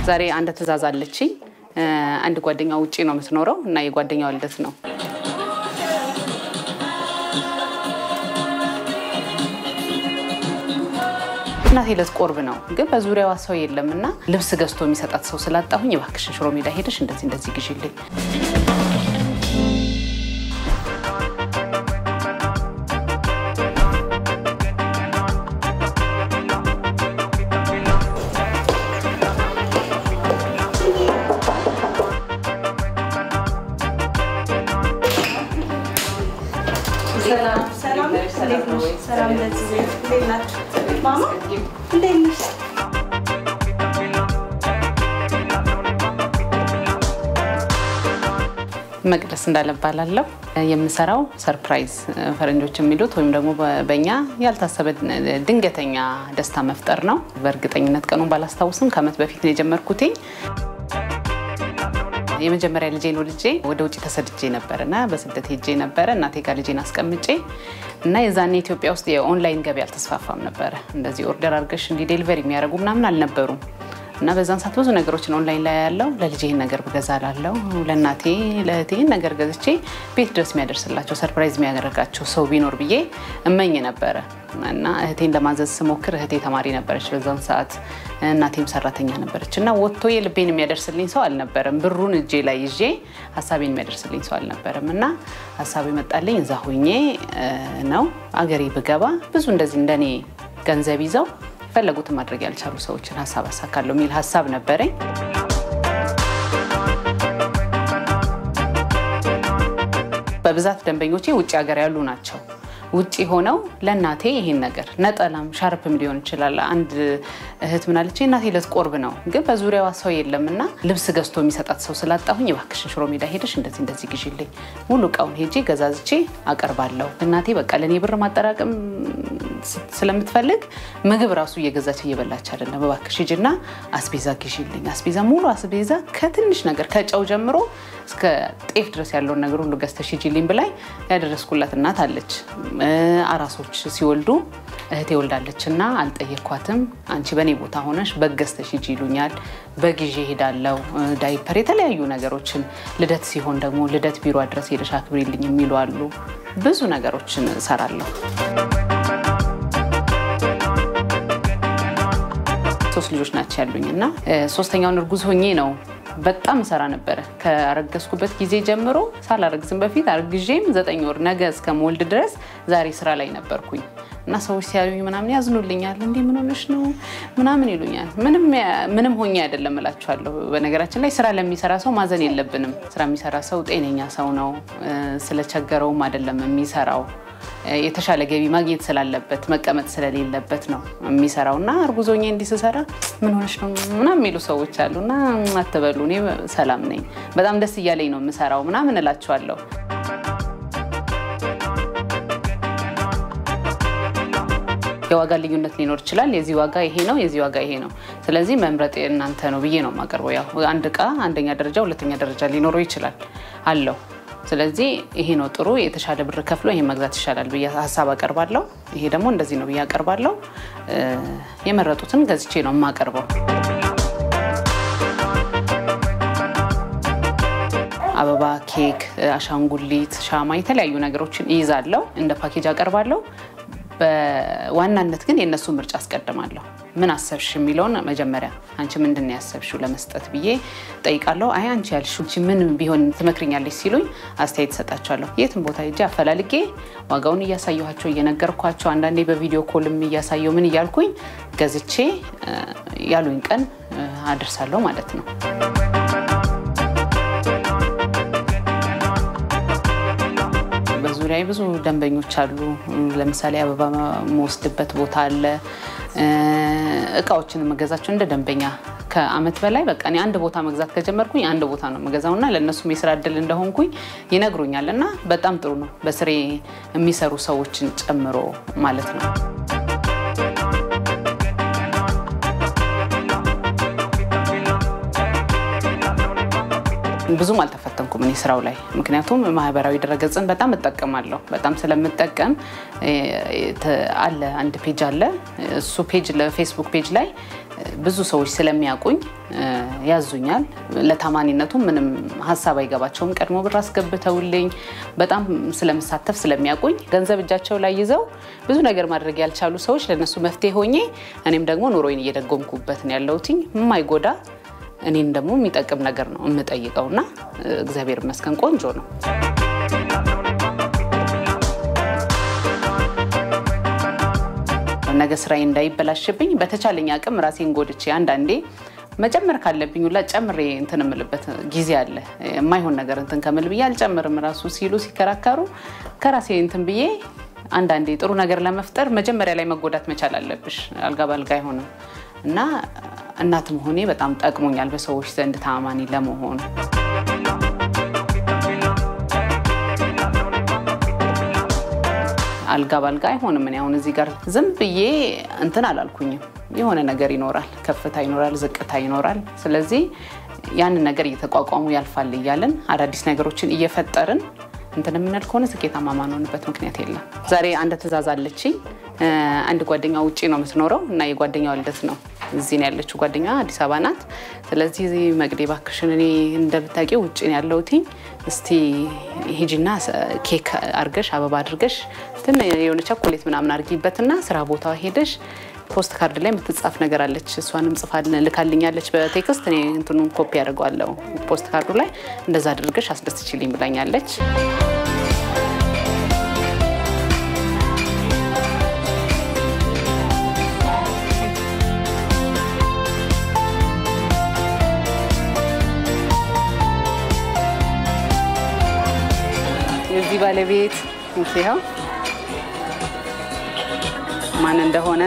ዛሬ አንድ ትዕዛዝ አለችኝ። አንድ ጓደኛ ውጪ ነው የምትኖረው እና የጓደኛዋ ልደት ነው። እናቴ ልትቆርብ ነው፣ ግን በዙሪያዋ ሰው የለም እና ልብስ ገዝቶ የሚሰጣት ሰው ስላጣሁኝ እባክሽን ሽሮ ሜዳ ሄደሽ እንደዚህ እንደዚህ ግዢልኝ መቅደስ እንዳለባላለው የምሰራው ሰርፕራይዝ ፈረንጆች የሚሉት ወይም ደግሞ በእኛ ያልታሰበ ድንገተኛ ደስታ መፍጠር ነው። በእርግጠኝነት ቀኑን ባላስታውስም ከዓመት በፊት ነው የጀመርኩትኝ። የመጀመሪያ ልጄን ወልጄ ወደ ውጭ ተሰድጄ ነበር እና በስደት ሄጄ ነበረ እናቴ ጋር ልጄን አስቀምጬ እና የዛኔ ኢትዮጵያ ውስጥ የኦንላይን ገበያ አልተስፋፋም ነበረ። እንደዚህ ኦርደር አድርገሽ እንዲህ ዴሊቨሪ የሚያደርጉ ምናምን አልነበሩም። እና በዛን ሰዓት ብዙ ነገሮችን ኦንላይን ላይ ያለው ለልጄ ይህን ነገር ብገዛ ላለው ለእናቴ ለእህቴ ይህን ነገር ገዝቼ ቤት ድረስ የሚያደርስላቸው ሰርፕራይዝ የሚያደርጋቸው ሰው ቢኖር ብዬ እመኝ ነበረ። እና እህቴን ለማዘዝ ስሞክር እህቴ ተማሪ ነበረች በዛን ሰዓት፣ እናቴም ሰራተኛ ነበረች እና ወጥቶ የልቤን የሚያደርስልኝ ሰው አልነበረም። ብሩን እጄ ላይ ይዤ ሀሳቤን የሚያደርስልኝ ሰው አልነበረም። እና ሀሳብ የመጣልኝ እዛ ሁኜ ነው አገሬ ብገባ ብዙ እንደዚህ እንደኔ ገንዘብ ይዘው የፈለጉትን ማድረግ ያልቻሉ ሰዎችን ሀሳብ አሳካለሁ የሚል ሀሳብ ነበረኝ። በብዛት ደንበኞቼ ውጭ ሀገር ያሉ ናቸው። ውጭ ሆነው ለእናቴ ይሄን ነገር ነጠላም ሻርፕም ሊሆን ይችላል። አንድ እህት ምናለች እናቴ ልትቆርብ ነው፣ ግን በዙሪያዋ ሰው የለም እና ልብስ ገዝቶ የሚሰጣት ሰው ስላጣሁኝ እባክሽን ሽሮ ሜዳ ሄደሽ እንደዚህ እንደዚህ ግዢልኝ፣ ሙሉ እቃውን ሄጄ ገዛዝቼ አቀርባለሁ። እናቴ በቃ ለእኔ ብር ማጠራቀም ስለምትፈልግ ምግብ ራሱ እየገዛች እየበላች አይደለም። እባክሽ ሂጂና አስቤዛ ግዢልኝ። አስቤዛ ሙሉ አስቤዛ ከትንሽ ነገር ከጨው ጀምሮ እስከ ጤፍ ድረስ ያለውን ነገር ሁሉ ገዝተሽ ሂጂልኝ ብላኝ ያደረስኩላት እናት አለች። አራሶች ሲወልዱ እህቴ ወልዳለች እና አልጠየኳትም። አንቺ በእኔ ቦታ ሆነሽ በግ ገዝተሽ ሂጂ ይሉኛል። በጊዜ ሄዳለው። ዳይፐር፣ የተለያዩ ነገሮችን ልደት ሲሆን ደግሞ ልደት ቢሮ ድረስ ሄደሽ አክብሪልኝ የሚሉ አሉ። ብዙ ነገሮችን እሰራለሁ። ሶስት ልጆች ናቸው ያሉኝ እና ሶስተኛውን እርጉዝ ሆኜ ነው በጣም እሰራ ነበረ። ከአረገዝኩበት ጊዜ ጀምሮ ሳላረግዝም በፊት አርግዤም ዘጠኝ ወር ነገ እስከምወልድ ድረስ ዛሬ ስራ ላይ ነበርኩኝ እና ሰዎች ሲያዩኝ ምናምን ያዝኑልኛል። እንዲህ ምን ሆነሽ ነው ምናምን ይሉኛል። ምንም ሆኜ አይደለም እላቸዋለሁ። በነገራችን ላይ ስራ ለሚሰራ ሰው ማዘን የለብንም። ስራ የሚሰራ ሰው ጤነኛ ሰው ነው። ስለቸገረውም አይደለም የሚሰራው የተሻለ ገቢ ማግኘት ስላለበት መቀመጥ ስለሌለበት ነው የሚሰራው። እና እርጉዞኜ እንዲህ ስሰራ ምን ሆነሽ ነው ምናምን የሚሉ ሰዎች አሉ። እና አትበሉ፣ እኔ ሰላም ነኝ፣ በጣም ደስ እያለኝ ነው የምሰራው ምናምን እላቸዋለሁ። የዋጋ ልዩነት ሊኖር ይችላል። የዚህ ዋጋ ይሄ ነው፣ የዚህ ዋጋ ይሄ ነው። ስለዚህ መምረጥ እናንተ ነው ብዬ ነው የማቀርበው። ያው አንድ እቃ አንደኛ ደረጃ፣ ሁለተኛ ደረጃ ሊኖረው ይችላል አለው ስለዚህ ይሄ ነው ጥሩ፣ የተሻለ ብር ከፍሎ ይሄን መግዛት ይሻላል ብዬ ሀሳብ አቀርባለሁ። ይሄ ደግሞ እንደዚህ ነው ብዬ አቀርባለሁ። የመረጡትን ገዝቼ ነው የማቀርበው። አበባ፣ ኬክ፣ አሻንጉሊት፣ ሻማ፣ የተለያዩ ነገሮችን ይይዛለሁ። እንደ ፓኬጅ አቀርባለሁ። በዋናነት ግን የእነሱ ምርጫ አስቀድማለሁ። ምን አሰብሽ የሚለውን መጀመሪያ አንቺ ምንድን ነው ያሰብሽው ለመስጠት ብዬ ጠይቃለሁ። አይ አንቺ ያልሽው አንቺ ምን ቢሆን ትመክርኛለች ሲሉኝ አስተያየት ሰጣቸዋለሁ። የትም ቦታ ሄጄ አፈላልጌ ዋጋውን እያሳየኋቸው እየነገርኳቸው፣ አንዳንዴ በቪዲዮ ኮልም እያሳየው ምን እያልኩኝ ገዝቼ ያሉኝ ቀን አደርሳለሁ ማለት ነው። በዙሪያ ብዙ ደንበኞች አሉ። ለምሳሌ አበባ መወስድበት ቦታ አለ። እቃዎችን መገዛቸው እንደ ደንበኛ ከአመት በላይ በቃ እኔ አንድ ቦታ መግዛት ከጀመርኩኝ አንድ ቦታ ነው የምገዛው እና ለእነሱም የስራ እድል እንደሆንኩኝ ይነግሩኛል እና በጣም ጥሩ ነው። በስሬ የሚሰሩ ሰዎችን ጨምሮ ማለት ነው። ብዙም አልተፈተንኩም እኔ ስራው ላይ ምክንያቱም ማህበራዊ ድረገጽን በጣም እጠቀማለሁ። በጣም ስለምጠቀም አለ አንድ ፔጅ አለ። እሱ ፔጅ ለፌስቡክ ፔጅ ላይ ብዙ ሰዎች ስለሚያውቁኝ ያዙኛል። ለታማኒነቱ ምንም ሀሳብ አይገባቸውም። ቀድሞ ብር አስገብተውልኝ በጣም ስለምሳተፍ ስለሚያውቁኝ ገንዘብ እጃቸው ላይ ይዘው ብዙ ነገር ማድረግ ያልቻሉ ሰዎች ለነሱ መፍትሄ ሆኜ እኔም ደግሞ ኑሮዬን እየደጎምኩበት ነው ያለሁትኝ የማይጎዳ እኔን ደግሞ የሚጠቅም ነገር ነው የምጠይቀውና እግዚአብሔር ይመስገን ቆንጆ ነው። ነገ ስራዬ እንዳይበላሽብኝ በተቻለኝ አቅም ራሴን ጎድቼ አንዳንዴ መጨመር ካለብኝ ሁላ ጨምሬ እንትን እምልበት ጊዜ አለ። የማይሆን ነገር እንትን ከምል ብዬ አልጨምርም ራሱ ሲሉ ሲከራከሩ ከራሴ እንትን ብዬ አንዳንዴ ጥሩ ነገር ለመፍጠር መጀመሪያ ላይ መጎዳት መቻል አለብሽ። አልጋ ባልጋ አይሆንም እና እናት መሆኔ በጣም ጠቅሞኛል በሰዎች ዘንድ ታማኒ ለመሆን። አልጋ ባልጋ አይሆንም። እኔ አሁን እዚህ ጋር ዝም ብዬ እንትን አላልኩኝም። የሆነ ነገር ይኖራል፣ ከፍታ ይኖራል፣ ዝቅታ ይኖራል። ስለዚህ ያንን ነገር እየተቋቋሙ ያልፋል እያለን አዳዲስ ነገሮችን እየፈጠርን እንትን የምንል ከሆነ ስኬታማ ማንሆንበት ምክንያት የለም። ዛሬ አንድ ትዕዛዝ አለችኝ። አንድ ጓደኛ ውጭ ነው የምትኖረው እና የጓደኛዋ ልደት ነው። እዚህ ነው ያለችው ጓደኛ አዲስ አበባ ናት። ስለዚህ መቅዴ እባክሽን እኔ እንደምታውቂው ውጭ ነው ያለሁትኝ እስቲ ሂጂና ኬክ አርገሽ አበባ አድርገሽ ትን የሆነ ቸኮሌት ምናምን አርጊበትና ስራ ቦታ ሄደሽ ፖስት ካርድ ላይ የምትጻፍ ነገር አለች። እሷንም ጽፋ ልካልኛለች በቴክስት እኔ እንትኑን ኮፒ ያደርገዋለሁ ፖስት ካርዱ ላይ እንደዛ አድርገሽ አስደስችልኝ ብላኛለች። የዚህ ባለቤት ይኸው ማን እንደሆነ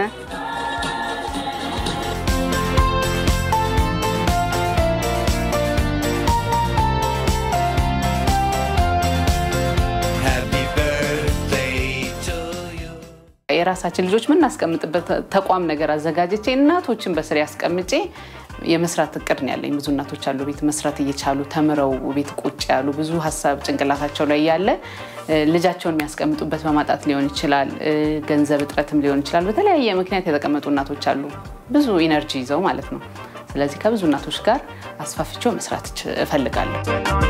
የራሳችን ልጆች ምናስቀምጥበት ተቋም ነገር አዘጋጅቼ እናቶችን በስር ያስቀምጬ የመስራት እቅድ ነው ያለኝ። ብዙ እናቶች አሉ ቤት መስራት እየቻሉ ተምረው ቤት ቁጭ ያሉ ብዙ ሀሳብ ጭንቅላታቸው ላይ ያለ ልጃቸውን የሚያስቀምጡበት በማጣት ሊሆን ይችላል፣ ገንዘብ እጥረትም ሊሆን ይችላል። በተለያየ ምክንያት የተቀመጡ እናቶች አሉ፣ ብዙ ኢነርጂ ይዘው ማለት ነው። ስለዚህ ከብዙ እናቶች ጋር አስፋፍቼው መስራት እፈልጋለሁ።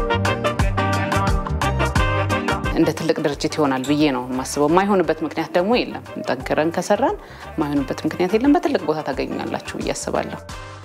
እንደ ትልቅ ድርጅት ይሆናል ብዬ ነው የማስበው። የማይሆንበት ምክንያት ደግሞ የለም። ጠንክረን ከሰራን የማይሆንበት ምክንያት የለም። በትልቅ ቦታ ታገኛላችሁ ብዬ አስባለሁ።